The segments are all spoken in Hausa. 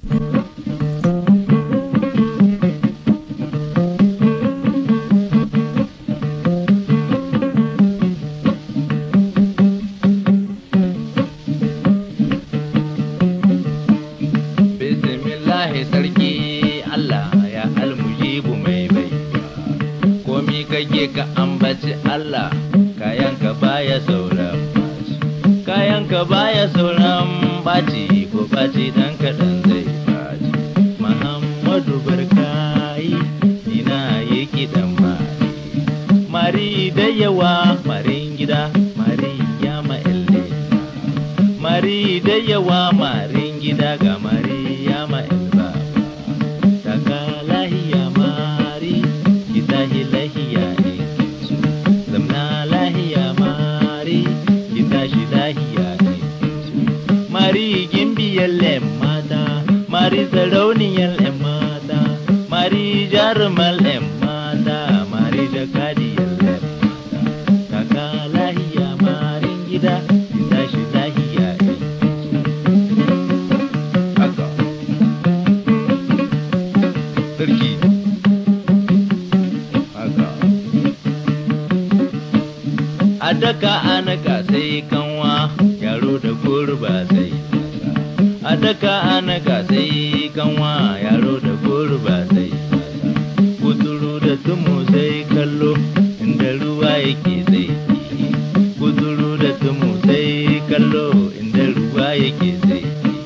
Bismillahi sarki Allah ya almujibu mai bai komi kake ka ambaci Allah kayanka baya sauran baci kayanka baya sauran baci ko baci dan kaɗan zai baci Muhammadu barkai ina yi kiɗan mari mari da yawa marin gida mari ya ma'elle mari da yawa marin gida ga mari ya ma'elba daga lahiya mari kita lahiya ne su zamna lahiya mari kita shi lahiya ne su mari gimbiyar lem mata mari sarauniyar lem mata mari jarumar lem mata mari jakadiyar lem mata daga lahiya marin gida kita shi lahiya ne haka sarki haka a daka anaka sai kanwa yaro da gurba sai a daka anaka sai kanwa yaro da gurba sai kuturu da tumu sai kallo inda ruwa yake sai kuturu da tumu sai kallo inda ruwa yake sai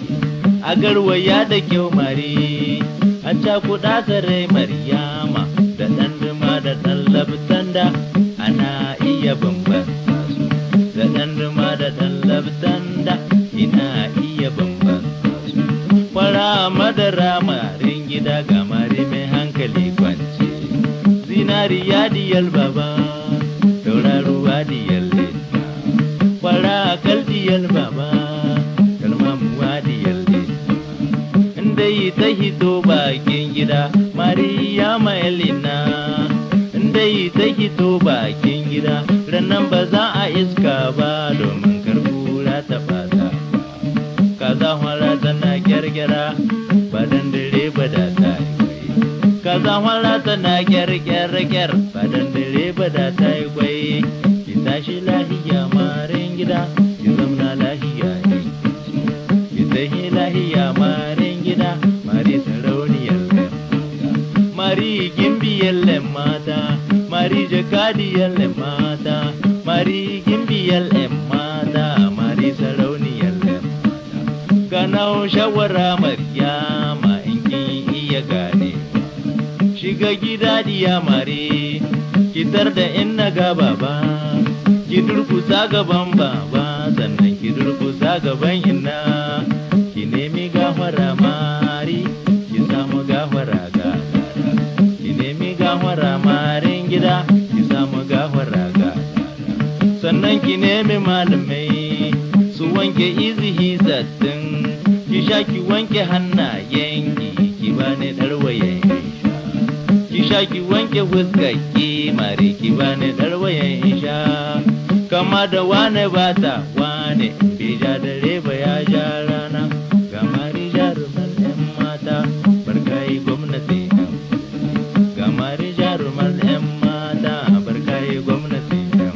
a garwaya da kyau mari a cakuɗa sarai maryama da ɗan duma da ɗan labtanda ana iya bambanta su da ɗan duma da ɗan labtanda ina iya bambanta su fara madara marin gida ga mari mai hankali kwance zinariya diyal baba tauraruwa diyal leta fara kal diyal baba kalmamuwa diyal leta inda yi ta hito bakin gida Mariyama Elina inda yi ta hito bakin gida rannan ba za a iska ba domin karbura ta fata kaza hwara tana gyargyara ba dan dare ba da ta yi kwai kaza hwara tana gyargyar ba dan dare ba da ta yi kwai ki tashi lahiya marin gida ki zamna lahiya ne ki tahi lahiya marin gida mari sarauniyar lem mari gimbiyar lem mata mari jakadiyar lem mata mari gimbiyar lem mata mari sarauniyar lem mata ganau shawara maryama in kin iya gane shiga gida diya mare kitar da in na ga baba ki durkusa gaban baba sannan ki durkusa gaban inna ki nemi gafara mari ki samu gafara ga ki nemi gafara marin gida ki samu gafara ga sannan ki nemi malamai su wanke izihi sattin ki sha ki wanke hannayenki ki bani ɗarwayen sha ki sha ki wanke fuskarki mare ki bani ɗarwayen sha kama da wane bata wane bai ja dare ba ya ja rana ga mari jaruman yan mata barkayi gwamnati yan ga mari jaruman yan mata barkayi gwamnati yan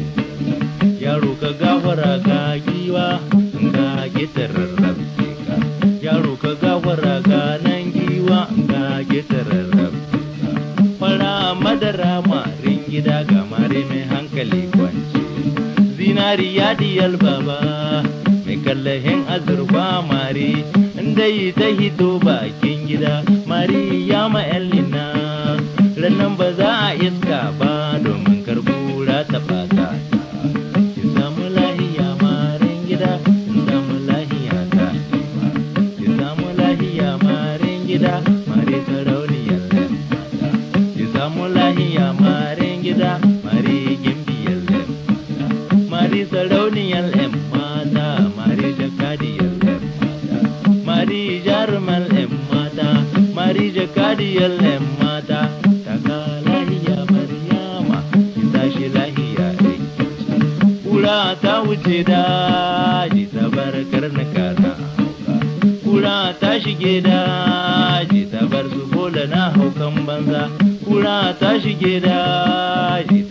yaro ka gafara ka giwa in ka gitarar rabce ka yaro ka gafara ka nan giwa in ka gitarar rabce ka fara madara marin gida ga mare mai hankali kwance zinariya diyal baba mai kallahin azurfa mare inda yi ta hito bakin gida mari ya ma'allina rannan ba za a iska ba domin karbura ta fata ki samu lahiya marin gida ki samu lahiya ta ki samu lahiya marin gida mare sarauniyar lamata ki samu lahiya marin gida mare gimbiyar lamata mari sarauniyar yan mata mari jakadiyar yan mata mari jaruman yan mata mari jakadiyar yan mata daga lahiya maryama ki tashi lahiya ɗai kura ta wuce daji ta bar karnuka na hauka kura ta shige daji ta bar su bola na haukan banza kura ta shige daji